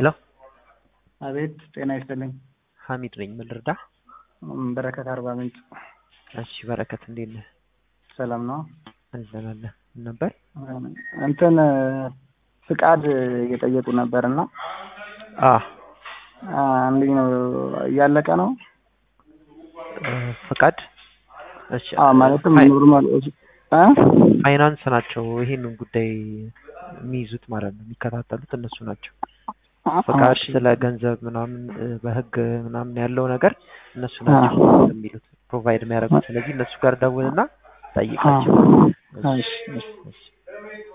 ሄሎ አቤት ጤና ይስጥልኝ። ሀሚድ ነኝ። ምን ልርዳ? በረከት አርባ ምንጭ። እሺ በረከት እንዴት ነህ? ሰላም ነው። አለን አለን። ምን ነበር? እንትን ፍቃድ እየጠየቁ ነበር እና አ እንዴት ነው እያለቀ ነው? ፍቃድ እሺ አ ማለትም ፋይ- ኖርማል እ ፋይናንስ ናቸው ይሄንን ጉዳይ የሚይዙት ማለት ነው። የሚከታተሉት እነሱ ናቸው። ፍቃድ እሺ። ስለ ገንዘብ ምናምን እ፣ በህግ ምናምን ያለው ነገር እነሱ ናቸው የሚሉት ፕሮቫይድ የሚያደርጉት። ስለዚህ እነሱ ጋር ደውልና ጠይቃቸው። እሺ፣ እሺ። እሺ።